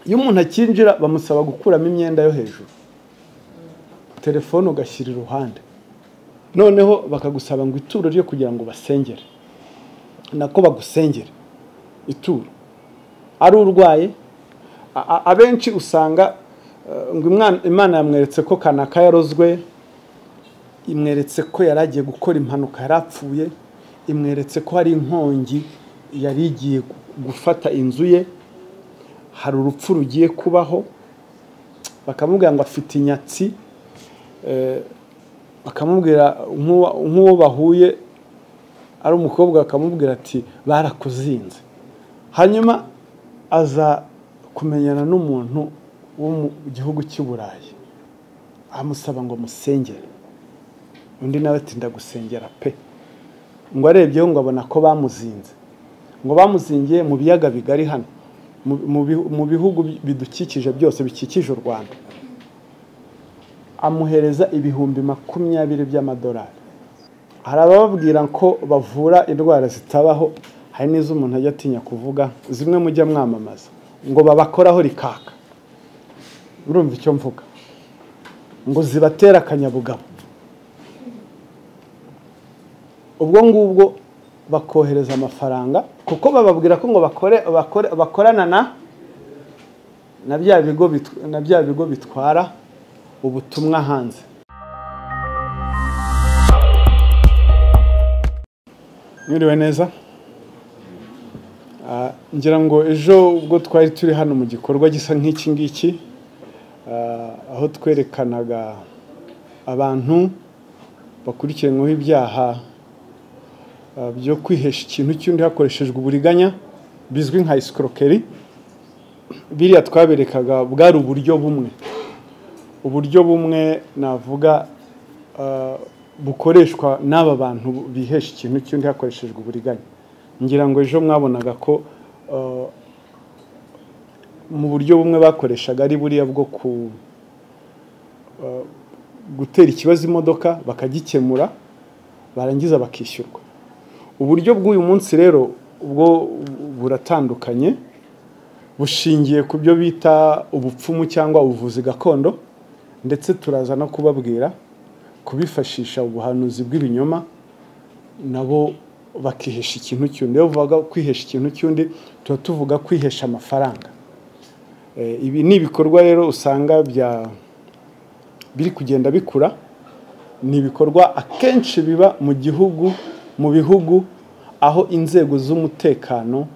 iyo umuntu akinjira bamusaba gukuramo imyenda yo hejuru telefone ugashyira iruhande noneho bakagusaba ngo ituro ryo kugira ngo basengere nako bagusengere ituro ari urwaye abenshi usanga ngo imana yamweretse ko kanaka yarozwe imweretse ko yari agiye gukora impanuka yari apfuye imweretse ko hari inkongi yari igiye gufata inzu ye hari urupfu rugiye kubaho bakamubwira ngo afite inyatsi bakamubwira nk'uwo bahuye ari umukobwa bakamubwira ati barakuzinze hanyuma aza kumenyana n'umuntu wo mu gihugu cy'i burayi amusaba ngo musengere undi nawe atinda gusengera pe ngo arebyeho ngo abona ko bamuzinze ngo bamuzingiye mu biyaga bigari hano mu bihugu bidukikije byose bikikije u rwanda amuhereza ibihumbi makumyabiri by'amadolari hari abababwira ko bavura indwara zitabaho hari n'izo umuntu ajya atinya kuvuga zimwe mujya mwamamaza ngo babakoraho rikaka urumva icyo mvuga ngo zibatere akanyabugabo ubwo ngubwo bakohereza amafaranga kuko bababwira ko ngo bakorana na bya bigo bitwara ubutumwa hanze mwiriwe neza ngira ngo ejo ubwo twari turi hano mu gikorwa gisa nk'iki ngiki aho twerekanaga abantu bakurikiranyweho ibyaha byo kwihesha ikintu cy'undi hakoreshejwe uburiganya bizwi nka esikorokeri biriya twaberekaga bwari uburyo bumwe uburyo bumwe navuga bukoreshwa n'aba bantu bihesha ikintu cy'undi hakoreshejwe uburiganya ngira ngo ejo mwabonaga ko mu buryo bumwe bakoreshaga ari buriya bwo gutera ikibazo imodoka bakagikemura barangiza bakishyurwa uburyo bw'uyu munsi rero ubwo buratandukanye bushingiye ku byo bita ubupfumu cyangwa ubuvuzi gakondo ndetse turaza no kubabwira kubifashisha ubuhanuzi bw'ibinyoma nabo bakihesha ikintu cy'undi iyo bavuga kwihesha ikintu cy'undi tuba tuvuga kwihesha amafaranga ibi ni ibikorwa rero usanga biri kugenda bikura ni ibikorwa akenshi biba mu gihugu mu bihugu aho inzego z'umutekano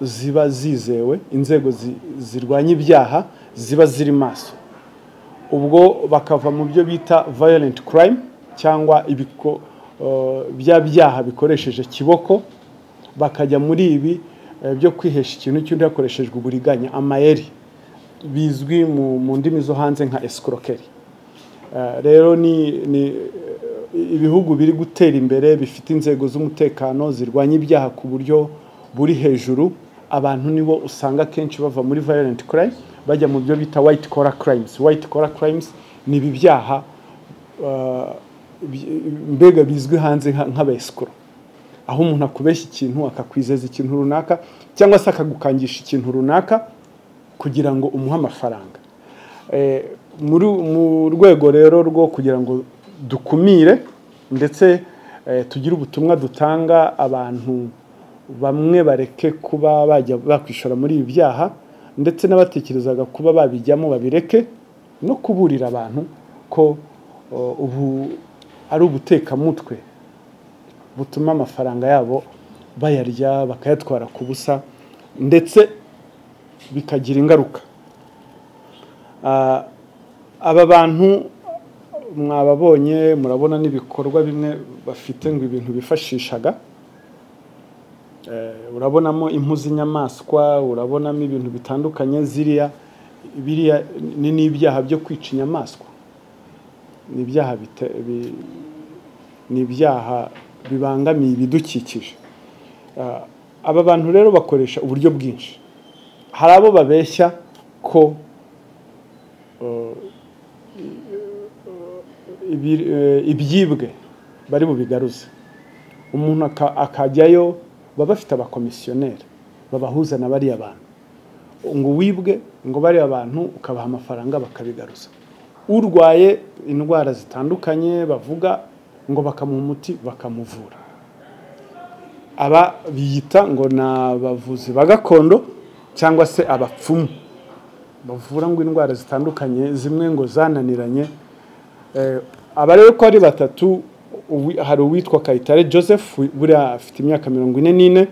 ziba zizewe inzego zirwanya ibyaha ziba ziri maso ubwo bakava mu byo bita violent crime cyangwa bya byaha bikoresheje kiboko bakajya muri ibi byo kwihesha ikintu cy'undi hakoreshejwe uburiganya amayeri bizwi mu ndimi zo hanze nka esikorokeri rero ni ibihugu biri gutera imbere bifite inzego z'umutekano zirwanya ibyaha ku buryo buri hejuru abantu nibo usanga akenshi bava muri violent crime bajya mu byo bita white collar crimes white collar crimes ni ibi byaha mbega bizwi hanze nk'abesikoro aho umuntu akubeshya ikintu akakwizeza ikintu runaka cyangwa se akagukangisha ikintu runaka kugira ngo umuhe amafaranga mu rwego rero rwo kugira ngo dukumire ndetse tugire ubutumwa dutanga abantu bamwe bareke kuba bajya bakwishora muri ibi byaha ndetse n'abatekerezaga kuba babijyamo babireke no kuburira abantu ko ubu ari ubutekamutwe butuma amafaranga yabo bayarya bakayatwara ku busa ndetse bikagira ingaruka aba bantu mwababonye murabona n'ibikorwa bimwe bafite ngo ibintu bifashishaga urabonamo impu z'inyamaswa urabonamo ibintu bitandukanye ziriya biriya ni n'ibyaha byo kwica inyamaswa ni ibyaha ni ibyaha bibangamiye ibidukikije aba bantu rero bakoresha uburyo bwinshi hari abo babeshya ko ibyibwe bari bubigaruze umuntu akajyayo baba bafite abakomisiyoneri babahuza na bariya bantu ngo wibwe ngo bariya bantu ukabaha amafaranga bakabigaruza urwaye indwara zitandukanye bavuga ngo bakamuha umuti bakamuvura aba biyita ngo ni abavuzi ba gakondo cyangwa se abapfumu bavura ngo indwara zitandukanye zimwe ngo zananiranye Eh, aba rero uko ari batatu uwi- hari uwitwa kayitare joseph wi- buriya afite imyaka mirongo ine n'ine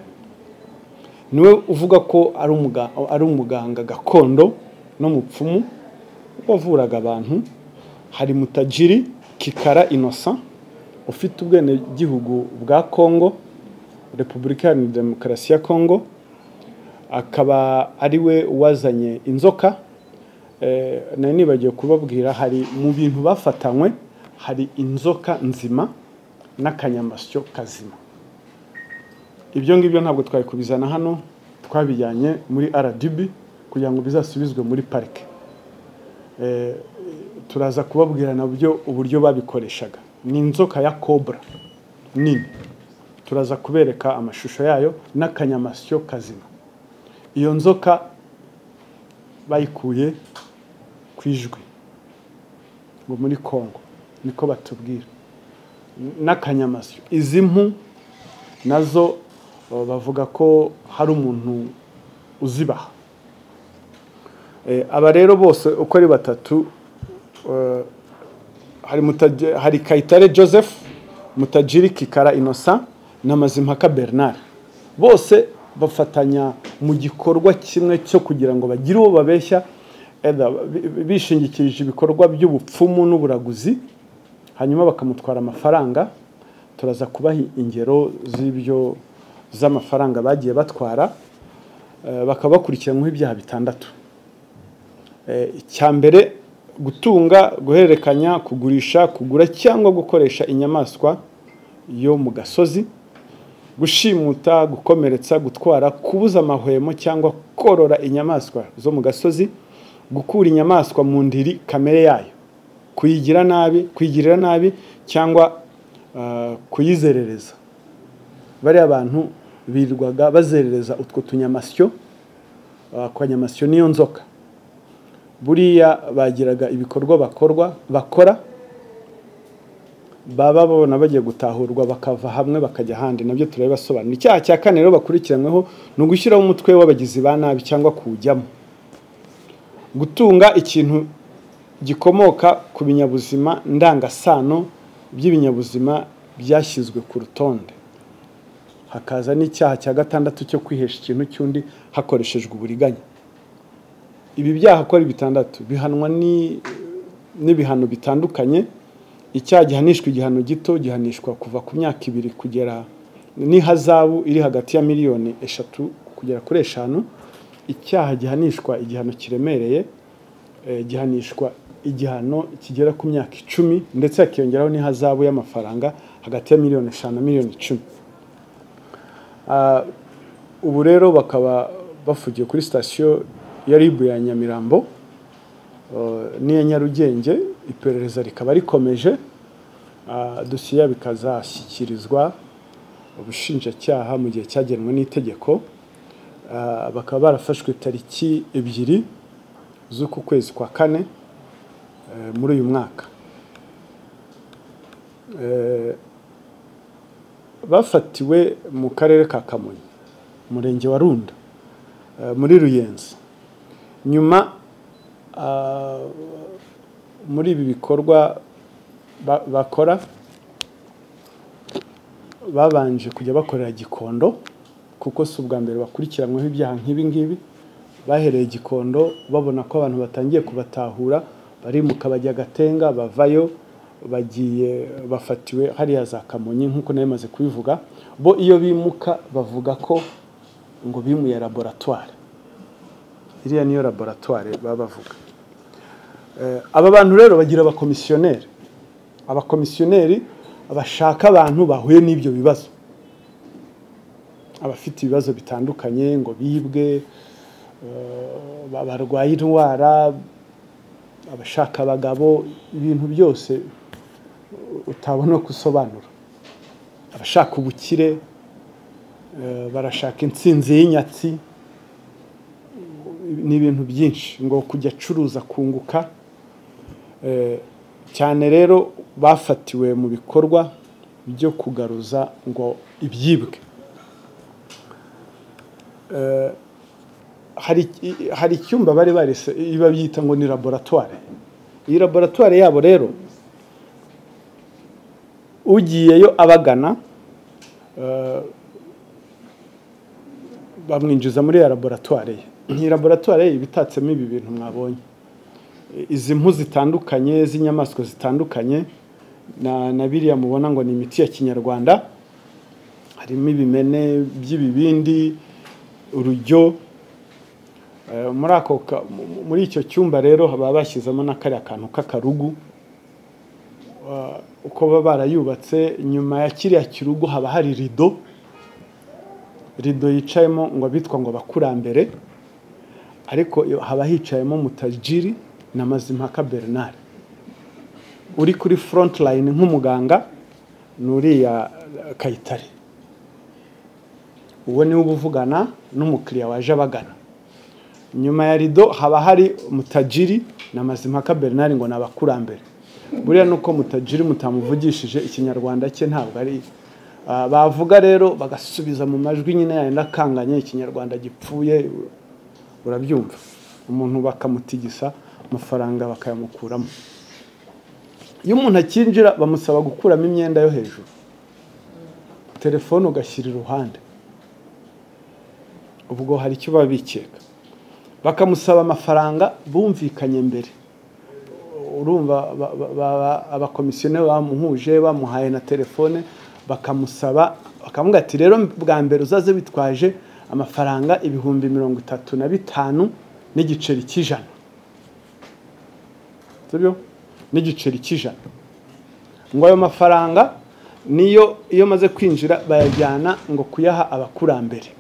niwe uvuga ko ari umuga- ari umuganga gakondo n'umupfumu wavuraga abantu hari mutajiri kikara innocent ufite ubwenegihugu bwa congo repubulika iharanira demokarasi ya congo akaba ari we wazanye inzoka Eh, nari nibagiwe kubabwira hari mu bintu bafatanywe hari inzoka nzima n'akanyamasyo kazima ibyo ngibyo ntabwo twari kubizana hano twabijyanye muri rdb kugira ngo bizasubizwe muri parike Eh, turaza kubabwira nabyo uburyo babikoreshaga ni inzoka ya cobra nini turaza kubereka amashusho yayo n'akanyamasyo kazima iyo nzoka bayikuye ku ijwi ngo muri congo niko batubwira n'akanyamasyo izi mpu nazo o, bavuga ko hari umuntu uzibaha Eh, aba rero bose uko ari batatu eh, hari, Mutaj- hari kayitare joseph mutajiri kikara innocent na mazimpaka bernard bose bafatanya mu gikorwa kimwe cyo kugira ngo bagire uwo babeshya either bi- bi- bishingikirije ibikorwa by'ubupfumu n'uburaguzi hanyuma bakamutwara amafaranga turaza kubaha ingero z'ibyo z'amafaranga bagiye batwara eh, bakaba bakurikiranyweho ibyaha bitandatu Eh, icya mbere gutunga guhererekanya kugurisha kugura cyangwa gukoresha inyamaswa yo mu gasozi gushimuta gukomeretsa gutwara kubuza amahwemo cyangwa korora inyamaswa zo mu gasozi gukura inyamaswa mu ndiri kamere yayo kuyigira nabi kuyigirira nabi cyangwa ah, kuyizerereza bariya bantu birirwaga bazerereza utwo tunyamasyo ah, akanyamasyo niyo nzoka buriya bagiraga ibikorwa bakorwa bakora baba babona bagiye gutahurwa bakava hamwe bakajya ahandi nabyo turabibasobanura icyaha cya kane rero bakurikiranyweho ni ugushyiraho umutwe w'abagizi ba nabi cyangwa kuwujyamo gutunga ikintu gikomoka ku binyabuzima ndangasano by'ibinyabuzima byashyizwe ku rutonde hakaza n'icyaha cya gatandatu cyo kwihesha ikintu cy'undi hakoreshejwe uburiganya ibi byaha uko ari bitandatu bihanwa ni- n'ibihano bitandukanye icyaha gihanishwa igihano gito gihanishwa kuva ku myaka ibiri kugera n'ihazabu iri hagati ya miliyoni eshatu kugera kuri eshanu icyaha gihanishwa igihano kiremereye eh, gihanishwa igihano kigera ku myaka icumi ndetse hakiyongeraho n'ihazabu y'amafaranga hagati ya miliyoni eshanu na miliyoni icumi Ah, ubu rero bakaba bafugiye kuri sitasiyo ya ribu ya nyamirambo eh, n'iya nyarugenge iperereza rikaba rikomeje Ah, dosiye yabo ikazashyikirizwa ubushinjacyaha mu gihe cyagenwe n'itegeko Ah, bakaba barafashwe tariki ebyiri z'uku kwezi kwa kane eh, muri uyu mwaka Eh, bafatiwe mu karere ka kamonyi umurenge wa runda eh, muri ruyenzi nyuma ah, muri ibi bikorwa ba- bakora babanje kujya bakorera gikondo kuko si ubwa mbere bakurikiranyweho ibyaha nk'ibi ngibi bahereye gikondo babona ko abantu batangiye kubatahura barimuka bajya gatenga bavayo bagiye bafatiwe hariya za kamonyi nk'uko nari maze kubivuga bo iyo bimuka bavuga ko ngo bimuye laboratware iriya niyo laboratware baba bavuga Eh, aba bantu rero bagira abakomisiyoneri abakomisiyoneri bashaka abantu bahuye n'ibyo bibazo abafite ibibazo bitandukanye ngo bibwe eh, barwaye indwara abashaka abagabo ibintu byose utabona ko usobanura abashaka ubukire eh, barashaka intsinzi y'inyatsi ni ibintu byinshi ngo kujya acuruza kunguka cyane rero bafatiwe mu bikorwa byo kugaruza ngo ibyibwe hari icyumba bari barese babyita ngo ni laboratware iyi laboratware yabo rero ugiyeyo abagana bamwinjiza muri ya laboratware ye iyi laboratware ye ibitatsemo ibi bintu mwabonye izi mpu zitandukanye z'inyamaswa zitandukanye na biriya mubona ngo ni imiti ya kinyarwanda harimo ibimene by'ibibindi urujyo muri icyo cyumba rero baba bashyizemo n'akariya kantu k'akarugu uko baba barayubatse nyuma ya kiriya kirugu haba hari rido rido yicayemo ngo abitwa ngo abakurambere ariko haba hicayemo mutajiri na mazimpaka bernard uri kuri front line nk'umuganga ni uriya kayitare uwo niwe uba uvugana n'umukiriya waje abagana nyuma ya rido haba hari mutajiri na mazimpaka bernard ngo ni abakurambere buriya ni uko mutajiri mutamuvugishije ikinyarwanda cye ntabwo ari bavuga rero bagasubiza mu majwi nyine yenda akanganye ikinyarwanda gipfuye urabyumva umuntu bakamutigisa amafaranga bakayamukuramo iyo umuntu akinjira bamusaba gukuramo imyenda yo hejuru telefone ugashyira iruhande ubwo hari icyo baba bikeka bakamusaba amafaranga bumvikanye mbere urumva abakomisiyoneri bamuhuje bamuhaye na telefone bakamusaba bakavuga ati rero bwa mbere uzaze bitwaje amafaranga ibihumbi mirongo itatu na bitanu n'igiceri cy'ijana n'igiceri cy'ijana ngo ayo mafaranga niyo iyo maze kwinjira bayajyana ngo kuyaha abakurambere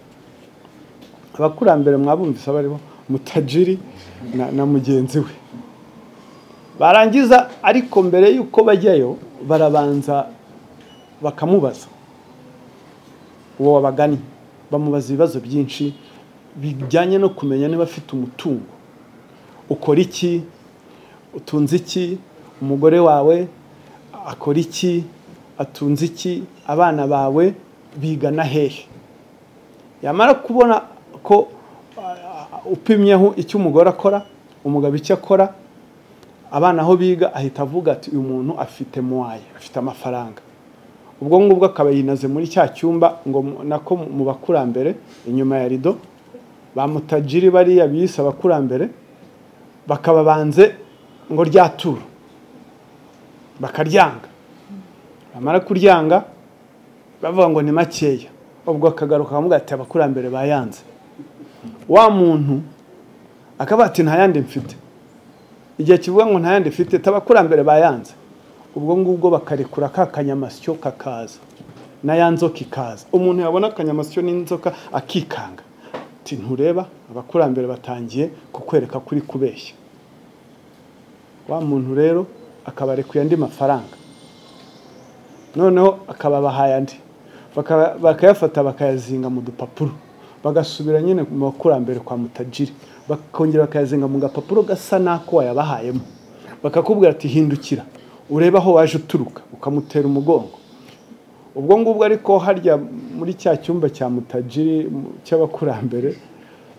abakurambere mwabumvise abariho mutajiri na mugenzi we barangiza ariko mbere y'uko bajyayo barabanza bakamubaza uwo wabagannye bamubaza ibibazo byinshi bijyanye no kumenya niba afite umutungo ukora iki utunze iki umugore wawe akora iki atunze iki abana bawe bigana hehe yamara kubona ko upimyeho icyo umugore akora umugabo icyo akora abana aho biga ahita avuga ati uyu muntu afite muwaye afite amafaranga ubwo ngubwo akaba yinaze muri cya cyumba ngo nako mu bakurambere inyuma ya rido bamutajiri bariya biyise abakurambere bakaba banze ngo ryaturu bakaryanga bamara kuryanga bavuga ngo ni makeya ubwo akagaruka bakavuga ati abakurambere bayanze wa muntu akaba ati ntayandi mfite igihe kivuga ngo ntayandi ifite abakurambere bayanze ubwo ngubwo bakarekura ka kanyamasyo kakaza n'aya nzoka ikaza umuntu yabona akanyamasyo n'inzoka akikanga ntureba abakurambere batangiye kukwereka kuri kubeshya wa muntu rero akabarekuye andi mafaranga noneho akababahaye andi bakayafata bakayazinga mu dupapuro bagasubira nyine mu bakurambere kwa mutajiri bakongera bakayazinga mu gapapuro gasa n'ako wayabahayemo bakakubwira ati hindukira urebe aho waje uturuka ukamutera umugongo ubwo ngubwo ariko harya muri cya cyumba cya mutajiri cy'abakurambere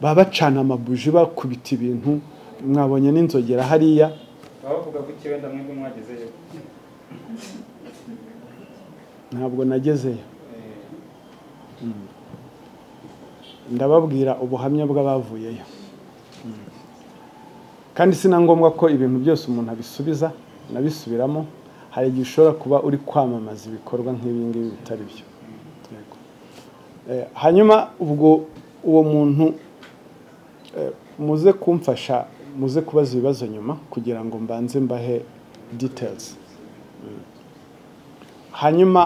baba bacana amabuji bakubita ibintu mwabonye n'inzogera hariya ntabwo nagezeyo ndababwira ubuhamya bw'abavuyeyo kandi si na ngombwa ko ibintu byose umuntu abisubiza nabisubiramo hari igihe ushobora kuba uri kwamamaza ibikorwa nk'ibi ngibi bitari byo hanyuma ubwo uwo muntu muze kumfasha muze kubaza ibibazo nyuma kugira ngo mbanze mbahe ditelizi hanyuma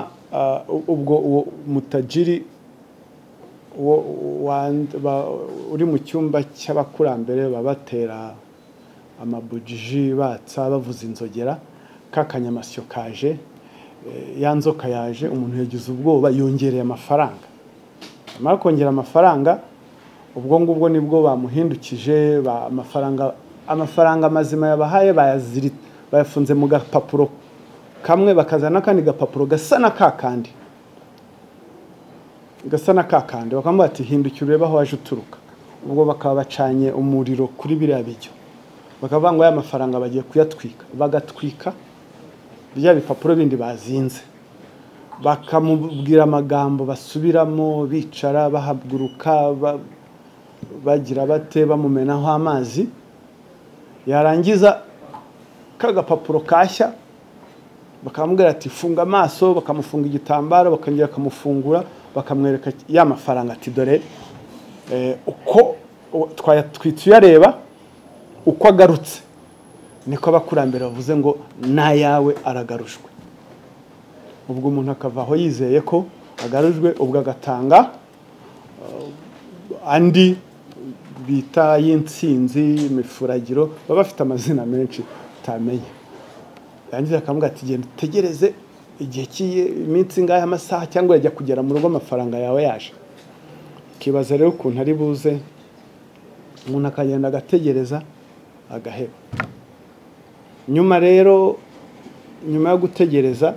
ubwo uwo mutajiri uri mu cyumba cy'abakurambere babatera amabujiji batsa bavuza inzogera ka kanyamasyo kaje ya nzoka yaje umuntu yagize ubwoba yongereye amafaranga amara kongera amafaranga ubwo ngubwo nibwo bamuhindukije ba- amafaranga amafaranga mazima yabahaye bayaziri bayafunze mu gapapuro kamwe bakazana n'akandi gapapuro gasa na ka kandi gasa na ka kandi bakamubwira ati hindukira urebe aho waje uturuka ubwo bakaba bacanye umuriro kuri biriya bijyo bakavuga ngo aya mafaranga bagiye kuyatwika bagatwika bya bipapuro bindi bazinze bakamubwira amagambo basubiramo bicara bahaguruka ba- bagira bate bamumenaho amazi yarangiza kagapapuro kashya bakamubwira ati funga amaso bakamufunga igitambaro bakongera bakamufungura bakamwereka ya mafaranga ati dore eh, uko u- twayatwitse uyareba uko agarutse niko abakurambere bavuze ngo n'ayawe aragarushwe ubwo umuntu akava aho yizeye ko agarujwe ubwo agatanga eh, andi bita y'insinzi imifuragiro baba bafite amazina menshi utamenya yarangiza akamubwira ati genda utegereze igihe cy'iyi iminsi ingahe amasaha cyangwa yajya kugera mu rugo amafaranga yawe yaje ukibaza rero ukuntu ari buze umuntu akagenda agategereza agaheba nyuma rero nyuma yo gutegereza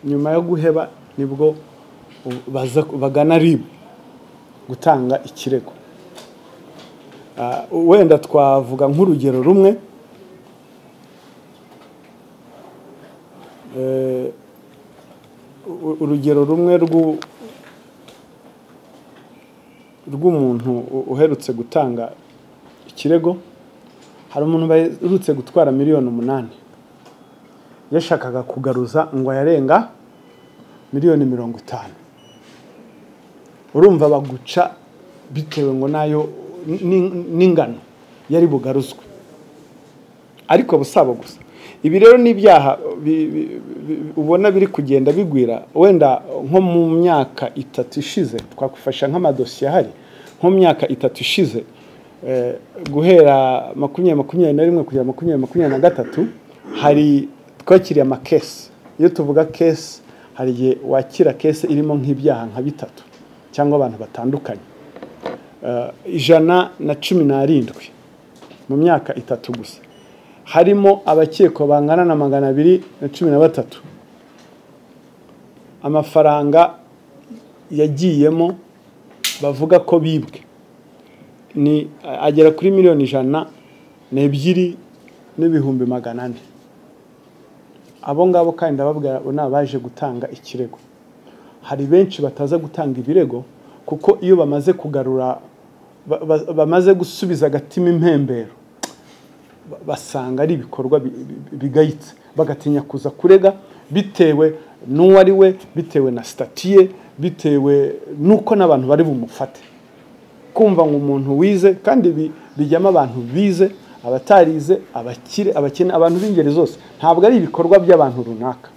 nyuma yo guheba nibwo baza bagana ribu gutanga ikirego Ah, wenda twavuga nk'urugero rumwe Eh, u- urugero rumwe rw'u- rw'umuntu u- uherutse gutanga ikirego hari umuntu baherutse gutwara miliyoni umunani yashakaga kugaruza ngo ayarenga miliyoni mirongo itanu urumva baguca bitewe ngo nayo ni- n'ingano yari bugaruzwe ariko busaba gusa ibi rero ni ibyaha bi- bi- bi- ubona biri kugenda bigwira wenda nko mu myaka itatu ishize twakwifasha nk'amadosiye ahari nko mu myaka itatu ishize eh, guhera makumyabiri makumyabiri na rimwe kugera makumyabiri makumyabiri na gatatu hari twakiriye amakesi iyo tuvuga kesi hari igihe wakira kesi irimo nk'ibyaha nka bitatu cyangwa abantu batandukanye Eh, ijana na cumi n'arindwi mu myaka itatu gusa harimo abakekwa bangana na magana abiri na cumi na batatu amafaranga yagiyemo bavuga ko bibwe ni agera kuri miliyoni ijana n'ebyiri n'ibihumbi magana ane abo ngabo kandi ndababwira abo ni abaje gutanga ikirego hari benshi bataza gutanga ibirego kuko iyo bamaze kugarura ba- ba- bamaze gusubiza agatima impembero ba- basanga ari ibikorwa bi- bi- bigayitse bagatinya kuza kurega bitewe n'uwo ari we bitewe na statiye bitewe n'uko n'abantu bari bumufate kumva ngo umuntu wize kandi bi- bijyamo abantu bize abatarize abakire abakene abantu b'ingeri zose ntabwo ari ibikorwa by'abantu runaka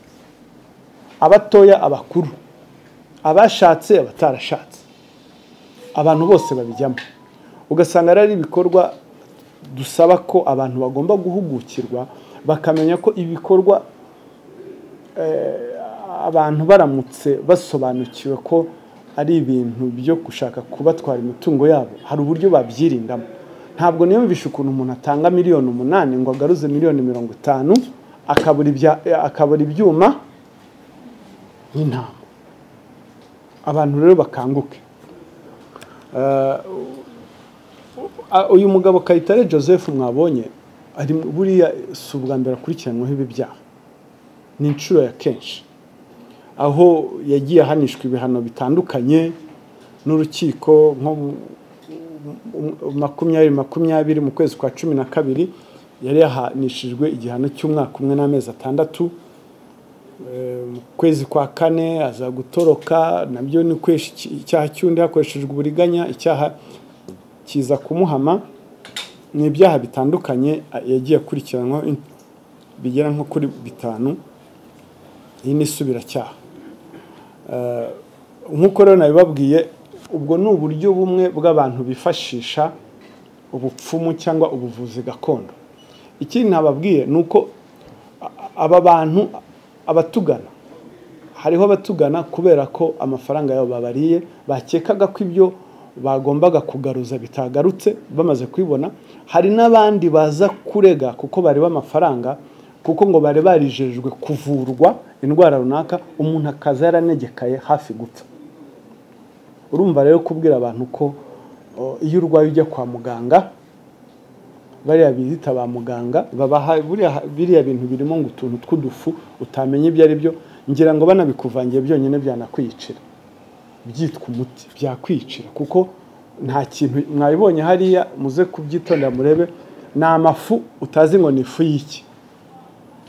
abatoya abakuru abashatse abatarashatse abantu bose babijyamo ugasanga rero ari ibikorwa dusaba ko abantu bagomba guhugukirwa bakamenya ko ibikorwa eh, abantu baramutse basobanukiwe ko ari ibintu byo gushaka kubatwara imitungo yabo hari uburyo babyirindamo ntabwo niyumvisha ukuntu umuntu atanga miliyoni umunani ngo agaruze miliyoni mirongo itanu akabura ibya- akabura ibyuma nk'intama abantu rero bakanguke Eh, uh, uyu mugabo kayitare joseph mwabonye ari mu- buriya si ubwa mbere akurikiranyweho ibi byaha ni inshuro ya kenshi aho yagiye ahanishwa ibihano bitandukanye n'urukiko nko mu- mu- mu- makumyabiri makumyabiri mu kwezi kwa cumi na kabiri yari yahanishijwe igihano cy'umwaka umwe n'amezi atandatu Eh, mu kwezi kwa kane aza gutoroka nabyo ni kwesha iki- icyaha cy'undi hakoreshejwe uburiganya icyaha kiza kumuhama ni ibyaha bitandukanye a- yagiye akurikiranwaho in- bigera nko kuri bitanu iyi ni isubiracyaha Eh, nk'uko rero nabibabwiye ubwo ni uburyo bumwe bw'abantu bifashisha ubupfumu cyangwa ubuvuzi gakondo ikindi nababwiye ni uko aba bantu abatugana hariho abatugana kubera ko amafaranga yabo babariye bakekaga ko ibyo bagombaga kugaruza bitagarutse bamaze kwibona hari n'abandi baza kurega kuko bareba amafaranga kuko ngo bari barijejwe kuvurwa indwara runaka umuntu akaza yaranegekaye hafi gupfa urumva rero kubwira abantu ko o, iyo urwaye ujya kwa muganga bariya biyita ba muganga babaha buriya- biriya bintu birimo ngo utuntu tw'udufu utamenya ibyo ari byo ngira ngo banabikuvangiye byonyine byanakwiyicira byitwa umuti byakwicira kuko nta kintu mwabibonye hariya muze kubyitondera murebe ni amafu utazi ngo ni ifu y'iki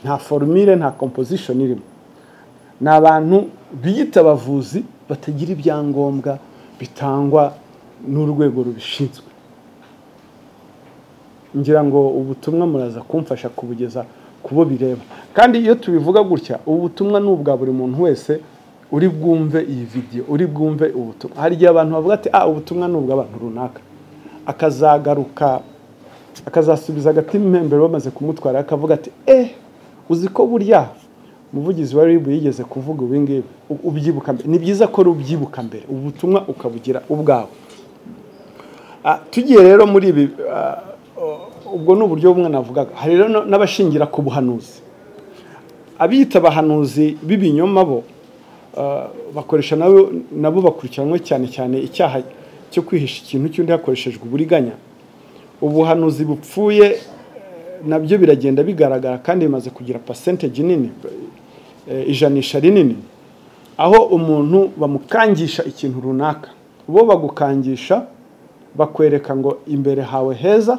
nta forumire nta composition irimo ni abantu biyita abavuzi batagira ibyangombwa bitangwa n'urwego rubishinzwe ngira ngo ubutumwa muraza kumfasha kubugeza ku bo bireba kandi iyo tubivuga gutya ubu butumwa ni ubwa buri muntu wese uri bwumve iyi vidiyo uri bwumve ubutumwa hari igihe abantu bavuga ati ah ubutumwa ni ubw'abantu runaka akazagaruka akazasubiza agati impembero bamaze kumutwara akavuga ati eh uzi ko burya umuvugizi wa ribu yigeze kuvuga ubu ngibu u- ubyibuka mbere ni byiza ko rubyibuka mbere ubu butumwa ukabugira ubwawe Ah, tugiye rero muri ibi ah, ubwo ni uburyo bumwe navugaga hari rero no- n'abashingira ku buhanuzi abiyita abahanuzi b'ibinyoma bo ah, bakoresha nabo nabo bakurikiranwe cyane cyane icyaha cyo kwihisha ikintu cy'undi hakoreshejwe uburiganya ubuhanuzi bupfuye eh, nabyo biragenda bigaragara kandi bimaze kugira percentage nini eh, ijanisha rinini aho umuntu bamukangisha ikintu runaka bo bagukangisha bakwereka ngo imbere hawe heza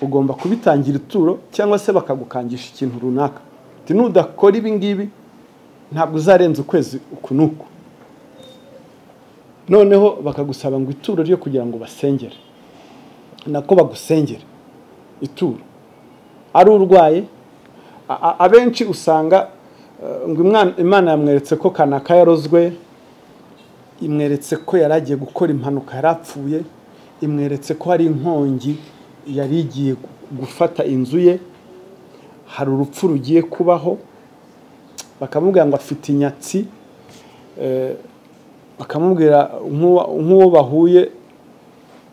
ugomba kubitangira ituro cyangwa se bakagukangisha ikintu runaka Uti, nudakora ibi ngibi ntabwo uzarenza ukwezi uku n'uku noneho bakagusaba ngo ituro ryo kugira ngo basengere nako bagusengere ituro ari urwaye a- a- abenshi usanga eh, ngo imwana- imana yamweretse ko kanaka yarozwe imweretse ko yari agiye gukora impanuka yari apfuye imweretse ko hari inkongi yari igiye gu- gufata inzu ye hari urupfu rugiye kubaho bakamubwira ngo afite inyatsi eh, bakamubwira nk'uwa- nk'uwo bahuye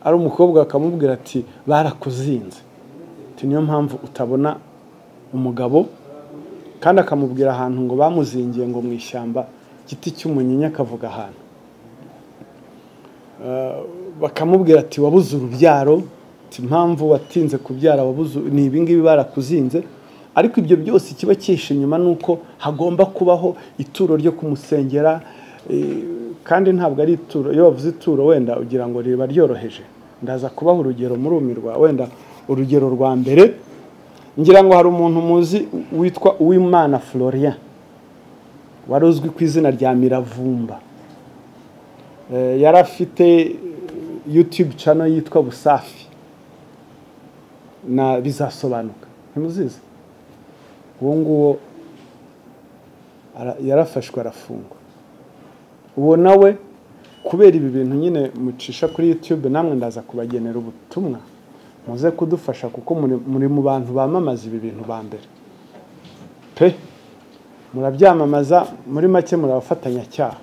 ari umukobwa bakamubwira ati barakuzinze Ati, niyo mpamvu utabona umugabo kandi akamubwira ahantu ngo bamuzingiye ngo mu ishyamba igiti cy'umunyinya akavuga ahantu bakamubwira ati wabuze urubyaro ati impamvu watinze kubyara wabuze ni ibingibi barakuzinze ariko ibyo byose ikiba cyihishe inyuma ni uko hagomba kubaho ituro ryo kumusengera eh, kandi ntabwo ari ituro iyo bavuze ituro wenda ugira ngo riba ryoroheje ndaza kubaha urugero murumirwa wenda urugero rwa mbere ngira ngo hari umuntu muzi witwa uwimana florian wari uzwi ku izina rya miravumba Eh, yari afite eh, youtube channel yitwa busafi na bizasobanuka ntimuzizi uwo nguwo ara- yarafashwe arafungwa uwo nawe kubera ibi bintu nyine mucisha kuri youtube namwe ndaza kubagenera ubutumwa muze kudufasha kuko muri- muri mu bantu bamamaza ibi bintu ba mbere pe murabyamamaza muri make murabafatanyacyaha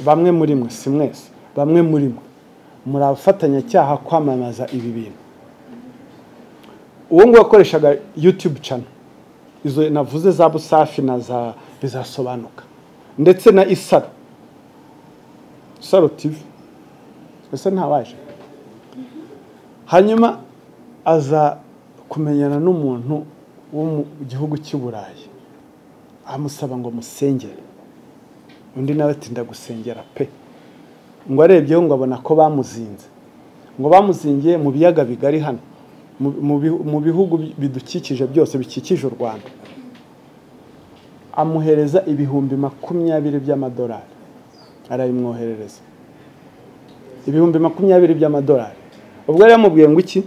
bamwe muri mwe si mwese bamwe muri mwe muri abafatanyacyaha kwamamaza ibi bintu uwo nguwo wakoreshaga youtube channel izo navuze za busafi na za bizasobanuka ndetse na isaro isaro tv ese ntawaje hanyuma aza kumenyana n'umuntu wo mu gihugu cy'i burayi amusaba ngo musengere undi nawe ati ndagusengera pe ngo arebyeho ngo abona ko bamuzinze ngo bamuzingiye mu biyaga bigari hano mu- mu bihu- mu bihugu bidukikije byose bikikije u rwanda amuhereza ibihumbi makumyabiri by'amadolari arabimwoherereza ibihumbi makumyabiri by'amadolari ubwo yari yamubwiye ngo iki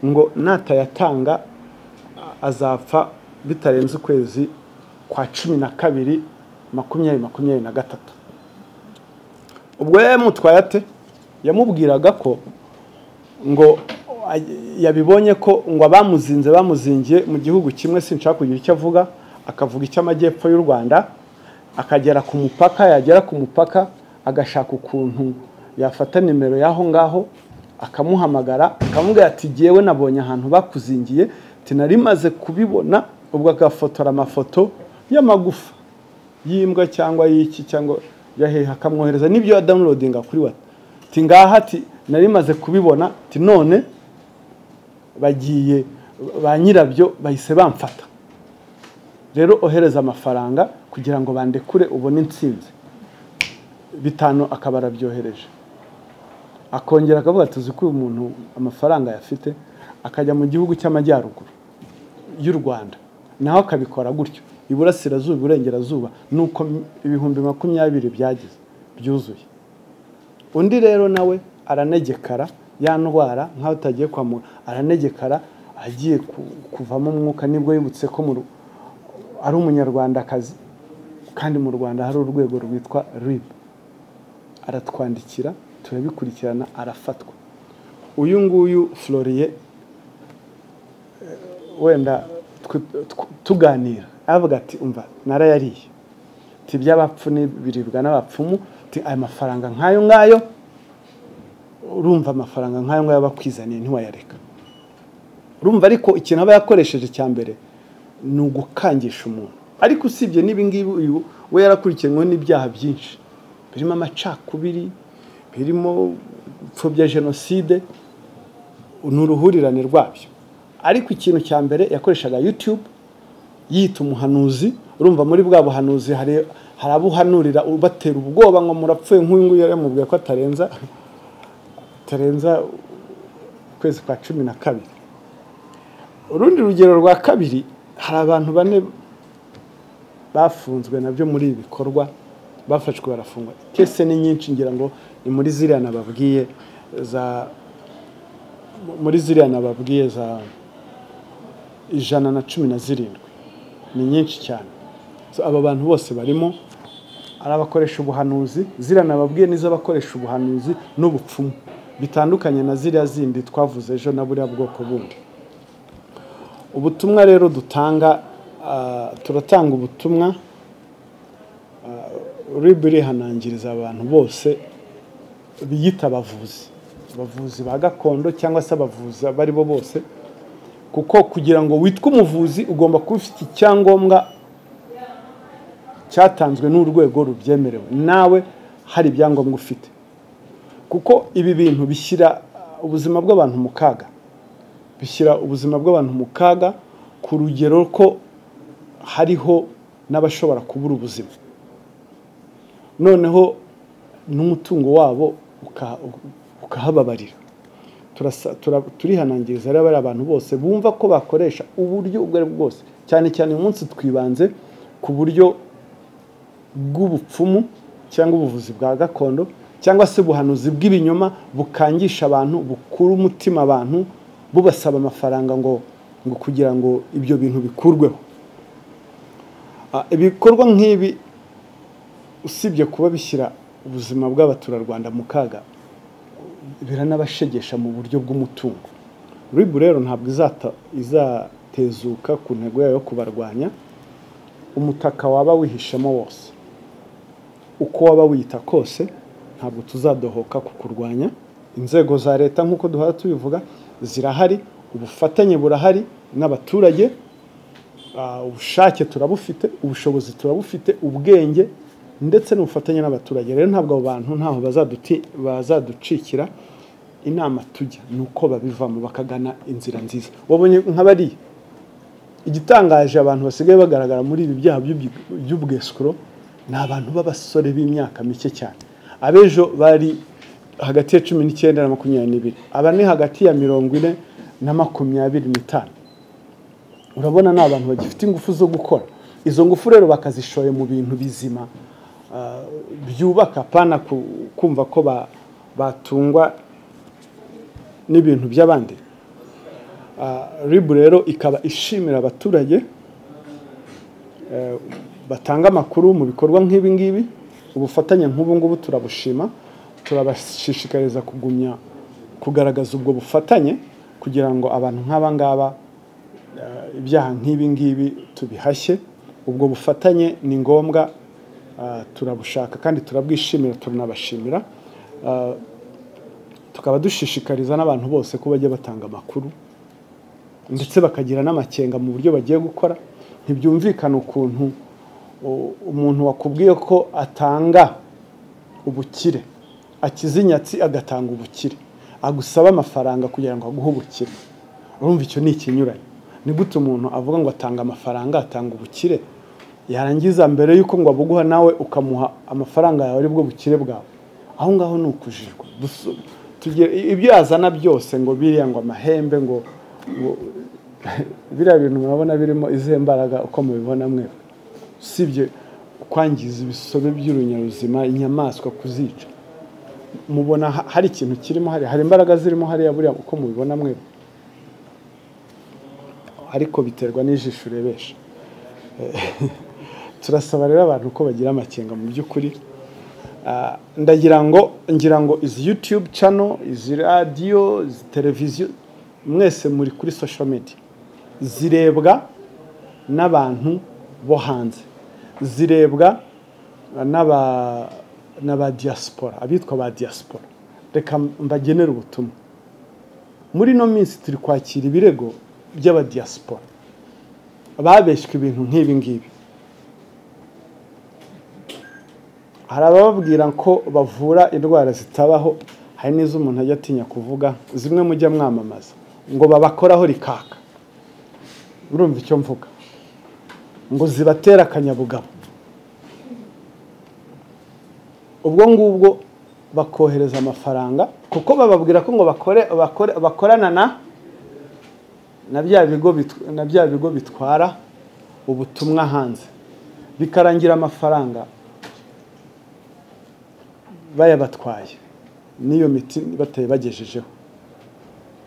ngo natayatanga a- azapfa bitarenze ukwezi kwa cumi na kabiri makumyabiri makumyabiri na gatatu ubwo yari yamutwaye ate yamubwiraga ko ngo ay- yabibonye ko ngo abamuzinze bamuzingiye mu gihugu kimwe sinshaka kugira icyo avuga akavuga icy'amajyepfo y'u rwanda akagera ku mupaka yagera ku mupaka agashaka ukuntu yafata nimero y'aho ngaho akamuhamagara akamubwira ati ngewe nabonye ahantu bakuzingiye tinarimaze kubibona ubwo agafotora amafoto y'amagufa y'imbwa cyangwa y'iki cyangwa yahehe akamwohereza n'ibyo yadawunilodinga kuri wata ati ngaha ati narimaze kubibona ati none bagiye ba nyirabyo bahise bamfata rero ohereza amafaranga kugira ngo bandekure ubone insinzi bitanu akaba arabyohereje akongera akavuga ati ko uyu muntu amafaranga yafite akajya mu gihugu cy'amajyaruguru y'u rwanda naho akabikora gutyo iburasirazuba iburengerazuba ni uko ibihumbi makumyabiri byagize byuzuye undi rero nawe aranegekara ya ndwara nk'aho utagiye kwa muganga aranegekara agiye kuvamo umwuka nibwo yibutse ko ari umunyarwandakazi kandi mu rwanda hari urwego rwitwa rib aratwandikira turabikurikirana arafatwa uyu nguyu floriye wenda tuganira aravuga ati umva narayariye iby'abapfu n'ibiribwa n'abapfumu aya mafaranga nk'ayo ngayo urumva amafaranga nk'ayo ngayo bakwizaniye ntiwayareka urumva ariko ikintu aba yakoresheje cya mbere ni ugukangisha umuntu ariko usibye n'ibingibi uyu we yarakurikiranyweho n'ibyaha byinshi birimo amacakubiri birimo gupfobya jenoside ni uruhurirane rwabyo ariko ikintu cya mbere yakoreshaga yutube yita umuhanuzi urumva muri bwa buhanuzi hari abo uhanurira ubatera ubwoba ngo murapfuye nk'uyu nguyu yaramubwiye ko atarenza atarenza ukwezi kwa cumi na kabiri urundi rugero rwa kabiri hari abantu bane bafunzwe nabyo muri ibi bikorwa bafashwe barafungwa kese ni nyinshi ngira ngo ni muri ziriya nababwiye za muri ziriya nababwiye za ijana na cumi na zirindwi ni nyinshi cyane aba bantu bose barimo ari abakoresha ubuhanuzi ziriya nababwiye nizo abakoresha ubuhanuzi n'ubupfumu bitandukanye na ziriya zindi twavuze ejo na buriya bwoko bundi ubutumwa rero dutanga turatanga ubutumwa ribu irihanangiriza abantu bose biyita abavuzi abavuzi ba gakondo cyangaba se abavuzi abo ari bo bose kuko kugira ngo witwe umuvuzi ugomba kuba ufite icyangombwa cyatanzwe n'urwego rubyemerewe nawe hari ibyangombwa ufite kuko ibi bintu bishyira ubuzima bw'abantu mu kaga bishyira ubuzima bw'abantu mu kaga ku rugero ko hariho n'abashobora kubura ubuzima noneho n'umutungo wabo ukahababarira turihanangiriza rero bariya abantu bose bumva ko bakoresha uburyo ubwo ari bwo bwose cyane cyane uyu munsi twibanze ku buryo bw'ubupfumu cyangwa ubuvuzi bwa gakondo cyangwa se ubuhanuzi bw'ibinyoma bukangisha abantu bukura umutima abantu bubasaba amafaranga ngo ngo kugira ngo ibyo bintu bikurweho ibikorwa nk'ibi usibye kuba bishyira ubuzima bw'abaturarwanda mu kaga biranabashegesha mu buryo bw'umutungo ribu rero ntabwo izatezuka ku ntego yayo yo kubarwanya umutaka waba wihishemo wose uko waba wiyita kose ntabwo tuzadohoka kukurwanya inzego za leta nk'uko duhora tubivuga zirahari ubufatanye burahari n'abaturage ubushake turabufite ubushobozi turabufite ubwenge ndetse n'ubufatanye n'abaturage rero ntabwo abo bantu ntaho bazaducikira inama tujya ni uko babivamo bakagana inzira nziza wabonye nka bariya igitangaje abantu basigaye bagaragara muri ibi byaha by'ubwesikoro ni abantu b'abasore b'imyaka mike cyane abejo bari hagati ya cumi n'icyenda na makumyabiri n'ibiri aba ni hagati ya mirongo ine na makumyabiri n'itanu urabona ni abantu bagifite ingufu zo gukora izo ngufu rero bakazishoye mu bintu bizima byubaka pana kumva ko batungwa n'ibintu by'abandi ribu rero ikaba ishimira abaturage batanga amakuru mu bikorwa nk'ibi ngibi ubufatanye nk'ubu ngubu turabushima turabashishikariza kugumya kugaragaza ubwo bufatanye kugira ngo abantu nk'aba ngaba ibyaha nk'ibi ngibi tubihashye ubwo bufatanye ni ngombwa turabushaka kandi turabwishimira turanabashimira Ah, tukaba dushishikariza n'abantu bose ko bajya batanga amakuru ndetse bakagira n'amakenga mu buryo bagiye gukora ntibyumvikana ukuntu o- umuntu wakubwiye ko atanga ubukire akiza inyatsi agatanga ubukire agusaba amafaranga kugira ngo aguhe ubukire urumva icyo ni ikinyuranyo ni gute umuntu avuga ngo atanga amafaranga atanga ubukire yarangiza mbere y'uko ngo abuguha nawe ukamuha amafaranga yawe aribwo bukire bwawe aho ngaho ni ukujijwa Dusu- tugere- ibyo yazana byose ngo biriya ngo amahembe ngo ngo- biriya bintu murabona birimo izihe mbaraga uko mubibona mwe usibye kwangiza ibisobe by'urunyabuzima inyamaswa kuzica mubona ha- hari ikintu kirimo hariya hari imbaraga zirimo hariya buriya uko mubibona mwe ariko biterwa n'ijisho urebesha Eh, turasaba rero abantu ko bagira amakenga mu by'ukuri Ah, ndagira ngo ngira ngo izi youtube channel izi radiyo izi televiziyo mwese muri kuri social media zirebwa n'abantu bo hanze zirebwa n'aba n'aba diaspora abitwa ba diaspora reka mbagenere ubutumwa muri ino minsi turi kwakira ibirego by'abadiaspora babeshywe ibintu nk'ibi ngibi hari abababwira ko bavura indwara zitabaho hari n'izo umuntu ajya atinya kuvuga zimwe mujya mwamamaza ngo babakoraho rikaka urumva icyo mvuga ngo zibatera akanyabugabo ubwo ngubwo bakohereza amafaranga kuko bababwira ko ngo bakore, bakore, bakorana na na bya bigo bit- na bya bigo bitwara ubutumwa hanze bikarangira amafaranga bayabatwaye n'iyo miti bataye bagejejeho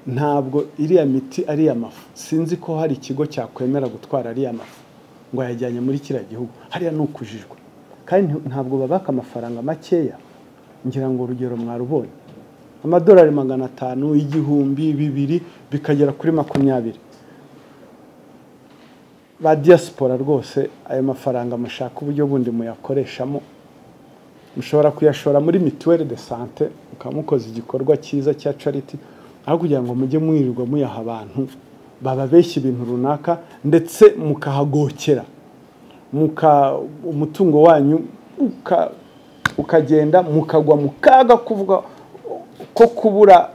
ntabwo iriya miti ari iy'amafu sinzi ko hari ikigo cyakwemera gutwara ariya mafu ngo yajyanye muri kiriya gihugu hariya ni ukujijwe kandi nti- ntabwo babaka amafaranga makeya ngira ngo urugero mwarubonye amadolari magana atanu igihumbi bibiri bikagera kuri makumyabiri ba diaspora rwose ayo mafaranga mushaka uburyo bundi muyakoreshamo mushobora kuyashora muri mituweli de sante mukaba mukoze igikorwa cyiza cya cariti aho kugira ngo mujye mwirirwa muyaha abantu bababeshya ibintu runaka ndetse mukahagokera muka umutungo wanyu uka- ukagenda mukagwa mu kaga kuvuga ko kubura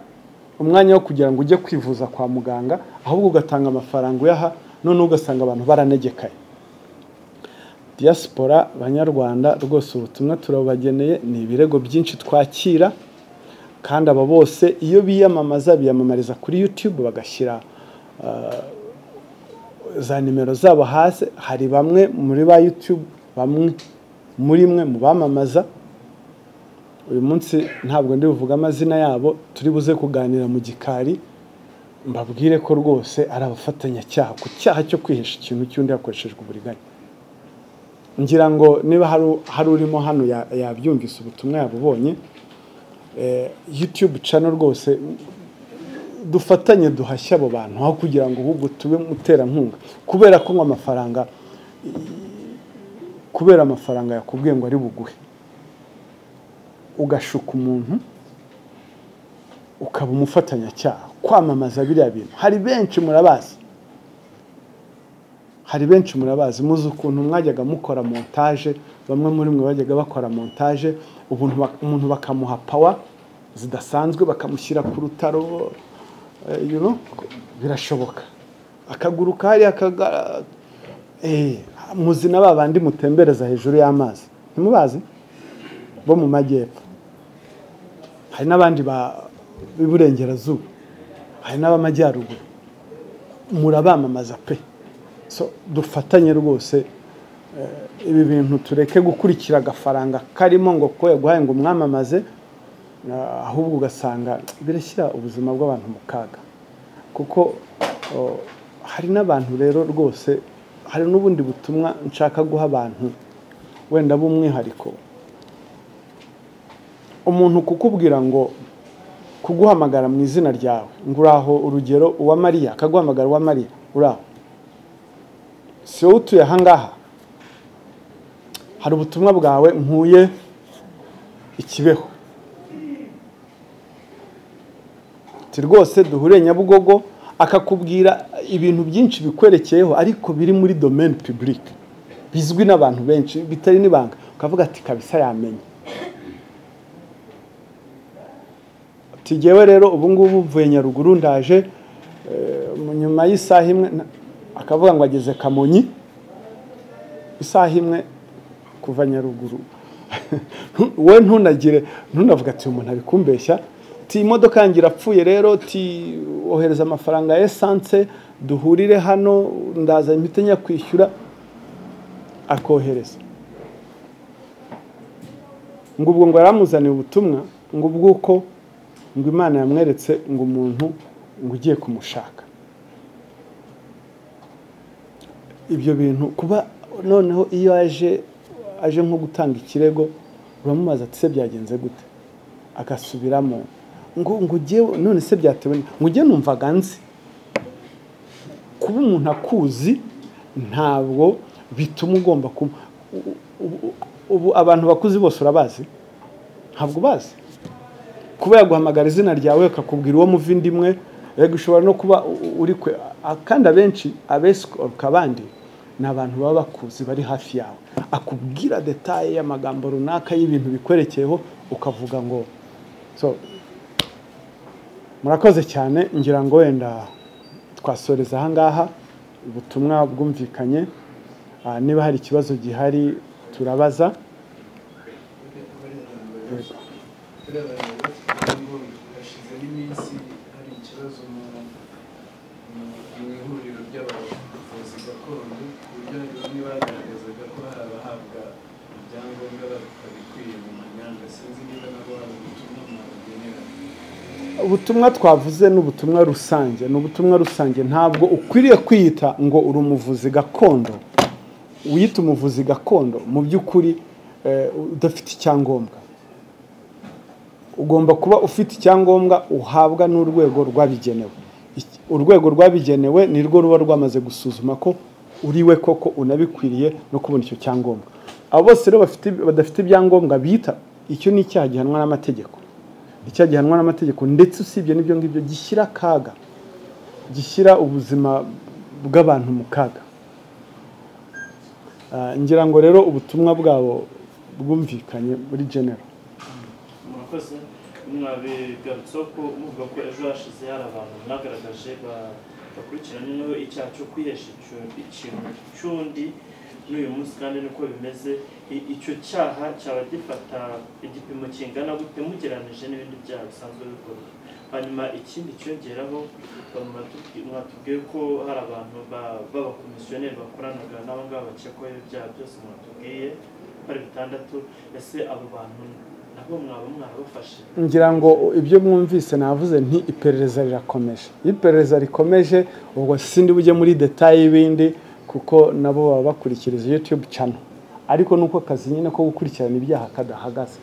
umwanya wo kugira ngo ujye kwivuza kwa muganga ahubwo ugatanga amafaranga uyaha noneho ugasanga abantu baranegekaye diaspora banyarwanda rwose ubutumwa turabageneye ni ibirego byinshi twakira kandi aba bose iyo biyamamaza biyamamariza kuri youtube bagashyira ah, za nimero zabo hasi hari bamwe muri ba youtube bamwe muri mwe mu bamamaza uyu munsi ntabwo ndi buvuge amazina yabo turi buze kuganira mu gikari mbabwire ko rwose ari abafatanyacyaha ku cyaha cyo kwihesha ikintu cy'undi hakoreshejwe uburiganya ngira ngo niba hari- hari urimo hano ya- yabyumvise ubutumwa yabubonye eh, youtube channel rwose dufatanye duhashye abo bantu aho kugira ngo ahubwo tube muterankunga kubera ko ngo amafaranga kubera amafaranga yakubwiye ngo ari buguhe ugashuka umuntu ukaba umufatanyacyaha kwamamaza biriya bintu hari benshi murabazi hari benshi murabazi muzi ukuntu mwajyaga mukora montage bamwe muri mwe bajyaga bakora montage ubuntu bak- umuntu bakamuha pawa zidasanzwe bakamushyira ku rutaro eh, you know, birashoboka akaguruka hariya akaga- eh, muzi na ba bandi mutembereza hejuru y'amazi ntimubazi bo mu majyepfo hari n'abandi ba- b'iburengerazuba hari n'ab'amajyaruguru murabamamaza pe so dufatanye rwose eh, ibi bintu tureke gukurikira agafaranga karimo ngo ko yaguhaye ngo umwamamaze ah, ahubwo ugasanga birashyira ubuzima bw'abantu mu kaga kuko oh, hari n'abantu rero rwose hari n'ubundi butumwa nshaka guha abantu wenda b'umwihariko umuntu kukubwira ngo kuguhamagara mu izina ryawe ngo uraho urugero uwa mariya akaguhamagara uwa mariya uraho si wowe utuye ahangaha hari ubutumwa bwawe nkuye ikibeho ati rwose duhure nyabugogo akakubwira ibintu byinshi bikwerekeyeho ariko biri muri domeni pibulike bizwi n'abantu benshi bitari n'ibanga ukavuga ati kabisa yamenye tugewe rero ubu ngubu mvuye nyaruguru ndaje nyuma y'isaha imwe akavuga ngo ageze kamonyi isaha imwe kuva nyaruguru wowe ntunagire ntunavuga ati uyu muntu ari kumbeshya ti imodoka yanjye irapfuye rero ti ohereza amafaranga ya esanse duhurire hano ndaza imiti njya kwishyura akohereza ngo ubwo ngo yaramuzaniye ubutumwa ngo ubwuko ngo imana yamweretse ngo umuntu ngo ugiye kumushaka ibyo bintu kuba noneho iyo aje aje nko gutanga ikirego uramubaza ati se byagenze gute agasubiramo ngo ngo ugewe none se byatewe ngo ujye numvaga nzi kuba umuntu akuzi ntabwo bituma ugomba kuba ubu abantu bakuzi bose urabazi ntabwo ubazi kuba yaguhamagara izina ryawe akakubwira uwo muva indi imwe rego ushobora no kuba uri kwe kandi abenshi abesikoruka abandi ni abantu baba bakuzi bari hafi yawe akubwira detaye y'amagambo runaka y'ibintu bikwerekeyeho ukavuga ngo so murakoze cyane ngira ngo wenda twasoreza ahangaha ubutumwa bwumvikanye niba hari ikibazo gihari turabaza iminsi hari ikibazo mu ihuriro ry'abavuzi gakondo ku buryo bamwe bagaragazaga ko hari abahabwa ibyangombwa babikwiye mu manyanga sinzi niba nabo hari ubutumwa mwabagenera ubutumwa twavuze ni ubutumwa rusange ni ubutumwa rusange ntabwo ukwiriye kwiyita ngo uri umuvuzi gakondo wiyita umuvuzi gakondo mu by'ukuri eh, udafite icyangombwa ugomba kuba ufite icyangombwa uhabwa n'urwego rwabigenewe Iki- urwego rwabigenewe ni rwo ruba rwamaze gusuzuma ko uriwe koko unabikwiriye no kubona icyo cyangombwa abo bose rero bafite- badafite ibyangombwa bita icyo ni icyaha gihanwa n'amategeko icyaha gihanwa n'amategeko ndetse usibye n'ibyo ngibyo gishyira akaga gishyira ubuzima bw'abantu mu kaga Ah, ngira ngo rero ubutumwa bwabo bwumvikanye muri genero murakoze mwabigarutseho ko muvuga ko ejo hashize hari abantu mwagaragaje ba- bakurikiranyweho icyaha cyo kwihesha icyo- ikintu cy'undi n'uyu munsi kandi niko bimeze I- icyo cyaha cyaba gifata igipimo kingana gute mugereranije n'ibindi byaha bisanzwe bikorwa hanyuma ikindi cyongeraho ba- mwatubwi- mwatubwiye ko hari abantu ba- b'abakomisiyoneri bakoranaga n'abo ngabo bakekwaho ibyaha byose mwatubwiye bari bitandatu ese abo bantu nabo mwaba mwarabafashe ngira ngo ibyo mwumvise navuze nti iperereza rirakomeje iyo iperereza rikomeje ubwo sindi bujye muri detaye y'ibindi kuko nabo baba bakurikiriza yutube cano ariko nuko akazi nyine ko gukurikirana ibyaha kadahagaze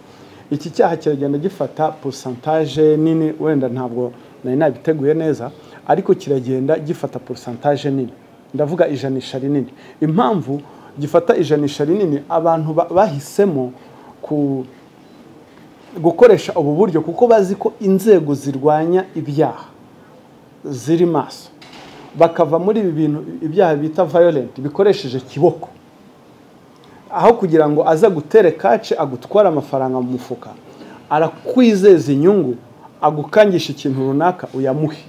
iki cyaha kiragenda gifata porosantaje nini wenda ntabwo nari nabiteguye neza ariko kiragenda gifata porosantaje nini ndavuga ijanisha rinini impamvu gifata ijanisha rinini abantu ba- bahisemo ku gukoresha ubu buryo kuko bazi ko inzego zirwanya ibyaha ziri maso bakava muri ibi bintu ibyaha bita violent bikoresheje kiboko aho kugira ngo aza gutere kace agutware amafaranga mu mufuka arakwizeza inyungu agukangisha ikintu runaka uyamuhe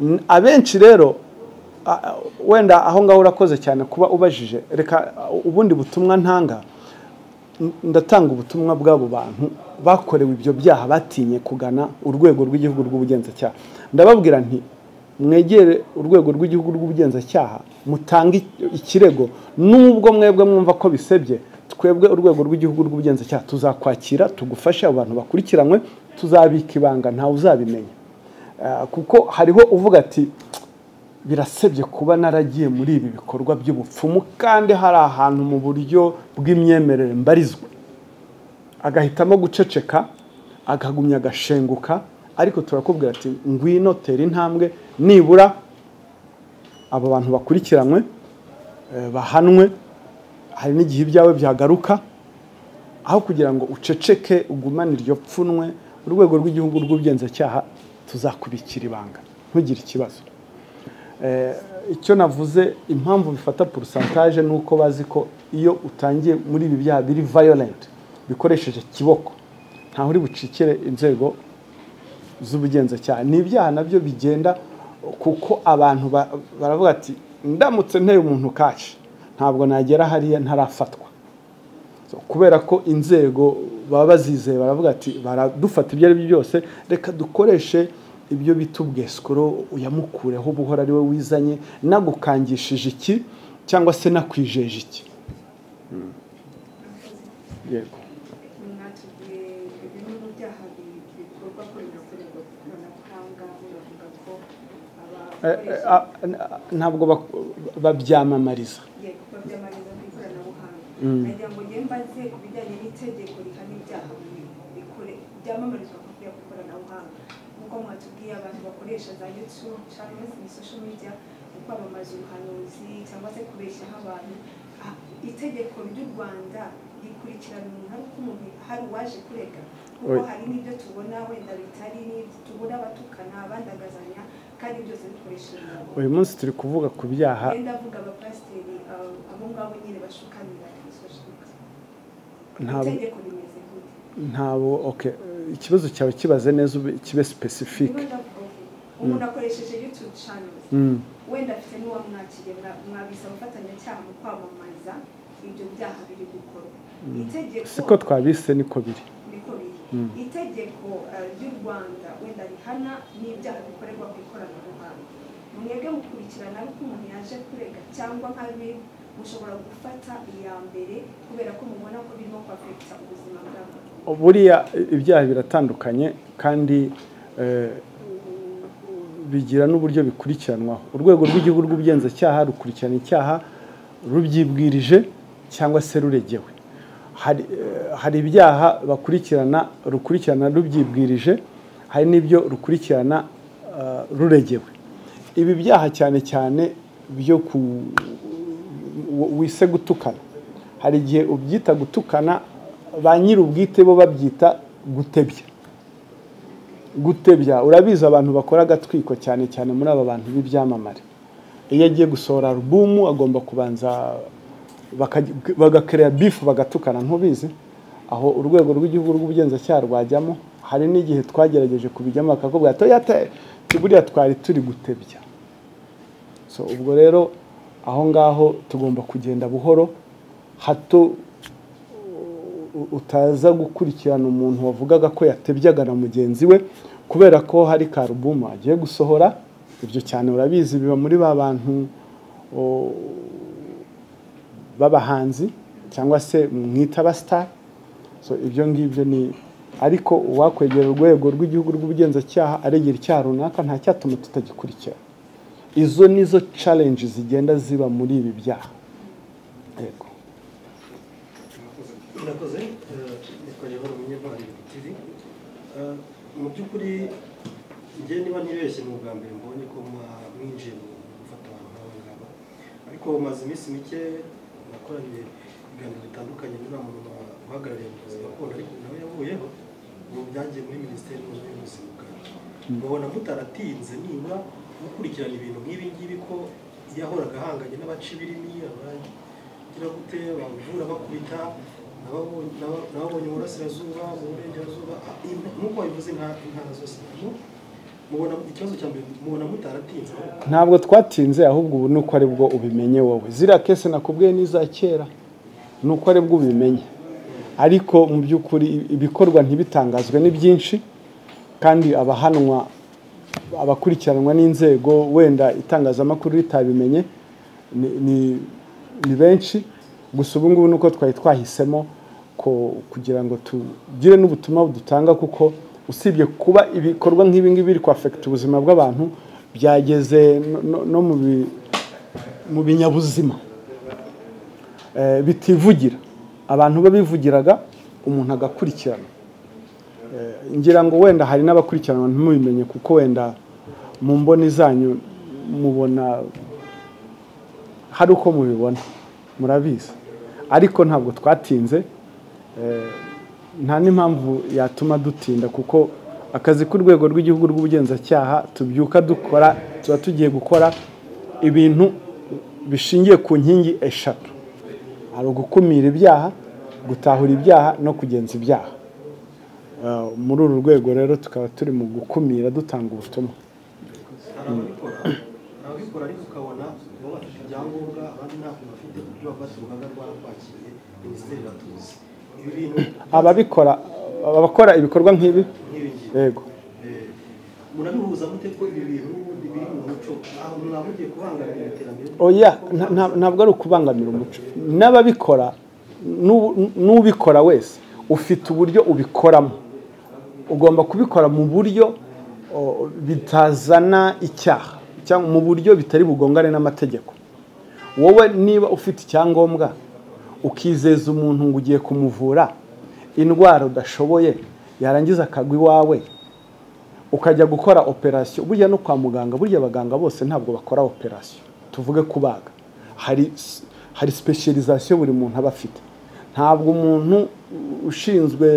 N- abenshi rero a- a- wenda aho ngaho urakoze cyane kuba ubajije reka a, ubundi butumwa ntanga ndatanga ubutumwa bw'abo bantu bakorewe ibyo byaha batinye kugana urwego rw'igihugu rw'ubugenzacyaha ndababwira nti mwegere urwego rw'igihugu rw'ubugenzacyaha mutange ikirego nubwo mwebwe mwumva ko bisebye twebwe urwego rw'igihugu rw'ubugenzacyaha tuzakwakira tugufashe abo bantu bakurikiranwe tuzabika ibanga ntawe uzabimenya Ah, kuko hariho uvuga ati birasebye kuba naragiye muri ibi bikorwa by'ubupfumu kandi hari ahantu mu buryo bw'imyemerere mbarizwa agahitamo guceceka akagumya agashenguka ariko turakubwira ati ngwino tera intambwe nibura abo bantu bakurikiranwe eh, bahanwe hari n'igihe ibyawe byagaruka aho kugira ngo uceceke ugumane iryo pfunwe urwego rw'igihugu rw'ubugenzacyaha tuzakubikira ibanga ntugire ikibazo icyo navuze impamvu bifata porosantaje ni uko bazi ko iyo utangiye muri ibi byaha biri vayolenti bikoresheje kiboko ntaho uri bucikire inzego z'ubugenzacyaha ni ibyaha nabyo bigenda kuko abantu ba- baravuga ati ndamutse nteye umuntu kashi ntabwo nagera hariya ntarafatwa So, kubera ko inzego baba bazizeye baravuga ati baradufata ibyo ari byo byose reka dukoreshe ibyo bita ubwesikoro uyamukureho buhora ari we wizanye nagukangishije iki cyangwa se nakwijeje iki Mm. yego mwatubwiye bimwe mu byaha bi- bikorwa kuri gakorerwa ku ikoranabuhanga muravuga ko Eh, eh, abakoresha ah, n- ah, ntabwo bak- babyamamariza yego babyamariza ku ikoranabuhanga Mm. nagira ngo njye mbaze ku bijyanye n'itegeko rihana ibyaha bi- bikore- byamamarizwa ku ku ikoranabuhanga nk'uko mwatubwiye abantu bakoresha za youtube cyangwa se muri social media mu kwamamaza ubuhanuzi cyangwa se kubeshyaho abantu Ah, itegeko ry'u rwanda rikurikirana umuntu ariko umuntu hari uwaje kurega kuko Oya. hari n'ibyo tubona wenda bitari n'ibyo tubona abatukana abandagazanya kandi byose bikoresheje umurongo uyu munsi turi kuvuga ku byaha yenda avuga abapasiteri abo abo ngabo nyine bashukanira insoshoka ntabwo itegeko rimeze gute ntabwo okay ikibazo cyawe kibaze neza ube- kibe niba specific ndavuga uti umuntu akoresheje youtube channels Mm. wenda afite n'uwamwakiriye mwa- mwabise abafatanyacyaha mu kwamamaza ibyo byaha biri gukorwa itegeko siko twabise niko biri niko biri Mm. itegeko eh, ry'u rwanda wenda rihana n'ibyaha bikorerwa ku ikoranabuhanga mwebwe mukurikirana ariko umuntu yaje kurega cyangwa nkabi mushobora gufata iya mbere kubera ko mubona ko birimo kwafekita ubuzima bw'abantu buriya ibyaha biratandukanye kandi eh, bigira n'uburyo bikurikiranwaho urwego rw'igihugu rw'ubugenzacyaha rukurikirana icyaha rubyibwirije cyangwa se ruregewe hari eh, hari ibyaha bakurikirana rukurikirana rubyibwirije hari n'ibyo rukurikirana eh, ruregewe ibi byaha cyane cyane byo ku w- wise gutukana hari igihe ubyita gutukana ba nyir'ubwite bo babyita gutebya gutebya urabizi abantu bakora agatwiko cyane cyane muri aba bantu b'ibyamamare iyo agiye gusohora alubumu agomba kubanza bakaj- bagakereya bifu bagatukana ntubizi aho urwego rw'igihugu rw'ubugenzacyaha rwajyamo hari n'igihe twagerageje kubijyamo bakakubwira ati oya te buriya twari turi gutebya so ubwo rero aho ngaho tugomba kugenda buhoro hato u- utaza gukurikirana umuntu wavugaga ko yatebyaga na mugenzi we kubera ko hari karubuma agiye gusohora ibyo cyane urabizi biba muri ba bantu o, b'abahanzi cyangwa se mwita abasitari so ibyo ngibyo ni ariko uwakwegera urwego rw'igihugu rw'ubugenzacyaha aregera icyaha runaka nta cyatuma tutagikurikira izo nizo challenge zigenda ziba muri ibi byaha yego murakoze eh, nitwa yehova umunyevani tv Eh, mu by'ukuri njye niba ntibeshye ni ubwa mbere mbonye ko mwa- mwinjiye mu gufata abantu nk'aba ngaba ariko maze iminsi mike nakoranye ibiganiro bitandukanye n'uriya muntu uhagarariye ubuvuzi gakondo ariko nawe yavuyeho mu byagiye muri minisiteri y'ubuzima bwa mubona mutaratinze nibura mukurikirana ibintu nk'ibi ngibi ko yahoraga ahanganye n'abaca ibirimi abagira gute bavura bakubita n'ababo- n'aba- n'ababonye uburasirazuba mu burengerazuba ah, in- nk'uko babivuze inka- intara zose mu- mubona ikibazo cya mbere mubona mutaratinze ntabwo twatinze ahubwo ubu ni uko ari bwo ubimenye wowe ziriya kese nakubwiye n'iza kera ni uko ari bwo ubimenye ariko mu by'ukuri ibikorwa ntibitangazwe ni byinshi kandi abahanwa abakurikiranwa n'inzego wenda itangazamakuru ritabimenye ni, ni, ni benshi gusa ubu ngubu ni uko twari twahisemo ko kugira ngo tugire n'ubutumwa budutanga kuko usibye kuba ibikorwa nk'ibi ngibi biri kwafekita ubuzima bw'abantu byageze no, no, no mu bi- mu binyabuzima eh, bitivugira abantu babivugiraga umuntu agakurikirana Eh, ngira ngo wenda hari n'abakurikiranwa ntimubimenye kuko wenda mu mboni zanyu mubona hari uko mubibona murabizi ariko ntabwo twatinze eh, nta n'impamvu yatuma dutinda kuko akazi k'urwego rw'igihugu rw'ubugenzacyaha tubyuka dukora tuba tugiye gukora ibintu bishingiye ku nkingi eshatu hari ugukumira ibyaha gutahura ibyaha no kugenza ibyaha Eh, muri uru rwego rero tukaba turi mu gukumira dutanga ubutumwa hari ababikora hari ababikora ariko ukabona baba bafite ibyangombwa abandi ntabwo bafite ibyo baba bafite urugaga rwarakwakiriye minisiteri iratuzi ibi bintu ababikora abakora ibikorwa nk'ibi nk'ibi ngibi yego Eh, murabihuza mute ko ibi bintu ubundi biri mu muco aho mwaba mugiye kubangamira iterambere oya nta- nta- ntabwo ari ukubangamira umuco n'ababikora n'u- n'ubikora wese ufite uburyo ubikoramo ugomba kubikora mu buryo o, bitazana icyaha cyangwa mu buryo bitari bugongane n'amategeko wowe niba ufite icyangombwa ukizeza umuntu ngo ugiye kumuvura indwara udashoboye yarangiza akagwa iwawe ukajya gukora operasiyo burya no kwa muganga burya abaganga bose ntabwo bakora operasiyo tuvuge kubaga hari s- hari specialization buri muntu aba afite ntabwo umuntu u- ushinzwe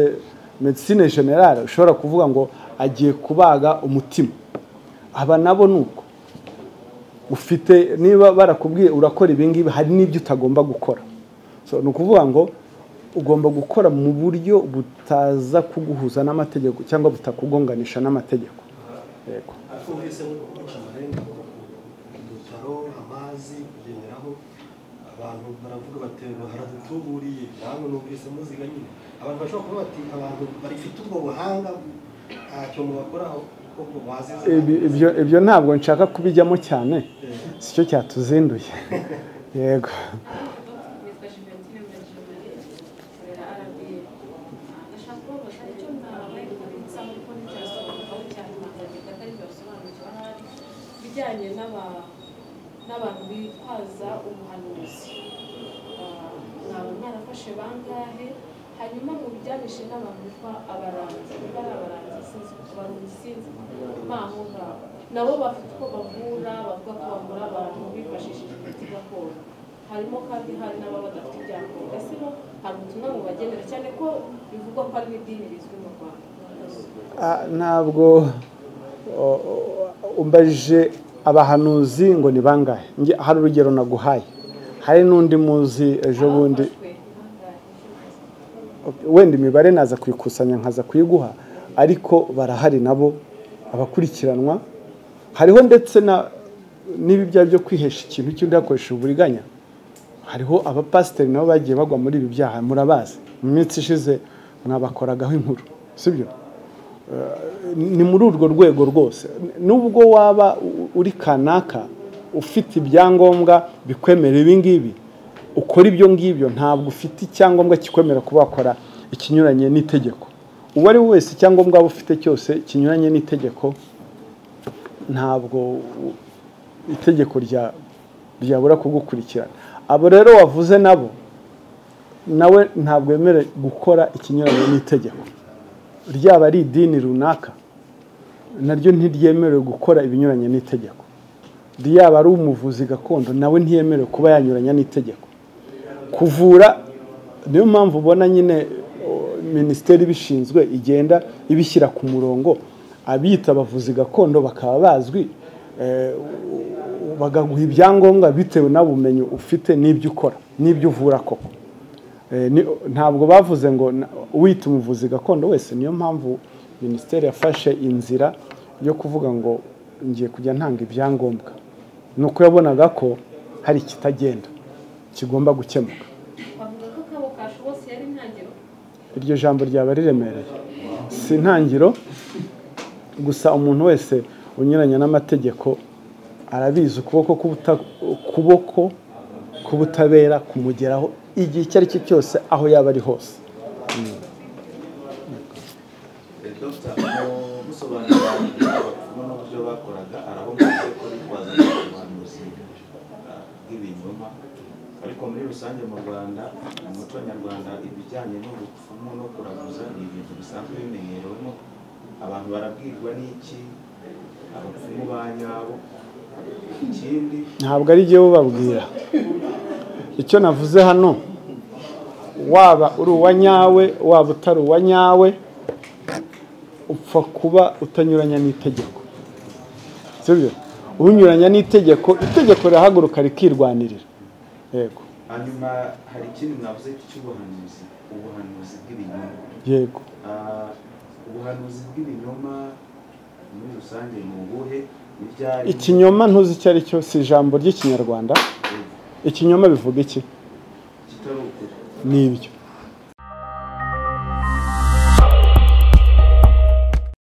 medicine generale ushobora kuvuga ngo agiye kubaga umutima aba nabo ni uko ufite niba barakubwiye urakora ibi ngibi hari n'ibyo utagomba gukora so ni ukuvuga ngo ugomba gukora mu buryo butaza kuguhuza n'amategeko cyangwa butakugonganisha n'amategeko yego ariko mwese nko guca amarenga udutaro amazi kugenderaho abantu baravuga bati haradutuburiye namwe numvise muziga nyine abantu bashobora kuba bati abantu bafite ubwo buhanga ntacyo mubakoraho kuko bazize Ibi- ibyo ibyo ntabwo nshaka kubijyamo cyane si cyo cyatuzinduye yego Nitwa Juventine Benjamin, nkorera RBA. Ndashaka kubabaza icyo mwabaye kubitsa kuko ntibyasobanurwaho cyane amategeko atari byasobanukirwa ahari, ibijyanye n'aba- n'abantu bitwaza ubuhanuzi Ah, mwaba mwarafashe bangahe hanyuma mu bijyanishe n'abantu bitwa abaranzi niba ari abaranzi sinzi abaranzi sinzi mpaho ngaho nabo bafite uko bavura bavuga ko bavura abantu bifashishije imiti gakondo harimo kandi hari n'ababa badafite ibyangombwa ese bo hari ubutumwa bubagenera cyane ko bivugwa ko ari n'idini rizwi mu rwanda Ah, ntabwo o- o- umbaje abahanuzi ngo ni bangahe Nge- hari urugero naguhaye hari n'undi muzi ejo bundi Abafashwe bangahe? wenda imibare naza kuyikusanya nkaza kuyiguha ariko barahari nabo abakurikiranwa hariho ndetse na n'ibi byaha byo kwihesha ikintu cy'undi hakoresheje uburiganya hariho abapasiteri nabo bagiye bagwa muri ibi byaha murabazi mu minsi ishize mwabakoragaho inkuru sibyo ni muri urwo rwego rwose nubwo waba u- uri kanaka ufite ibyangombwa bikwemera ibi ngibi ukora ibyo ngibyo ntabwo ufite icyangombwa kikwemera kuba wakora ikinyuranye n'itegeko uwo ari we wese icyangombwa waba ufite cyose kinyuranye n'itegeko ntabwo u- itegeko rya- ryabura kugukurikirana abo rero wavuze nabo nawe ntabwo yemerewe gukora ikinyuranye n'itegeko ryaba ari idini runaka naryo ntiryemerewe gukora ibinyuranye n'itegeko ryaba ari umuvuzi gakondo nawe ntiyemerewe kuba yanyuranya n'itegeko kuvura niyo mpamvu ubona nyine o, minisiteri ibishinzwe igenda ibishyira ku murongo abiyita abavuzi gakondo bakaba bazwi eh, u- bagaguha ibyangombwa bitewe n'ubumenyi ufite n'ibyo ukora n'ibyo uvura koko Eh, ni- ntabwo bavuze ngo na- wita umuvuzi gakondo wese niyo mpamvu minisiteri yafashe inzira yo kuvuga ngo ngiye kujya ntanga ibyangombwa ni uko yabonaga ko hari ikitagenda kigomba gukemuka bavuga ko akabo kashe bose yari intangiriro iryo jambo ryaba riremereye si intangiriro gusa umuntu wese unyuranya n'amategeko arabizi ukuboko k'ubuta- ukuboko k'ubutabera kumugeraho igihe icyo ari cyo cyose aho yaba ari hose Dr. musobanurira abapfumu n'uburyo bakoraga arahumutse ko bitwaza ubuhanuzi ah, bw'ibinyoma ariko muri rusange mu rwanda mu muco nyarwanda ibijyanye n'ubupfumu no kuraguza ni ibintu bisanzwe bimenyerewemo abantu barabwirwa n'iki abapfumu ba nyabo ikindi ntabwo ari jyewe ubabwira icyo navuze hano waba uri uwa nyawe waba utari uwa nyawe upfa kuba utanyuranya n'itegeko sibyo unyuranya n'itegeko itegeko rirahaguruka rikirwanirira yego hanyuma hari ikindi mwavuze cy'ubuhanuzi ubuhanuzi bw'ibinyoma yego Ah, ubuhanuzi bw'ibinyoma muri rusange ni ubuhe Ni ryari? ikinyoma ntuzi icyo ari cyo si ijambo ry'ikinyarwanda ikinyoma bivuga iki kitari ukuri ni ibyo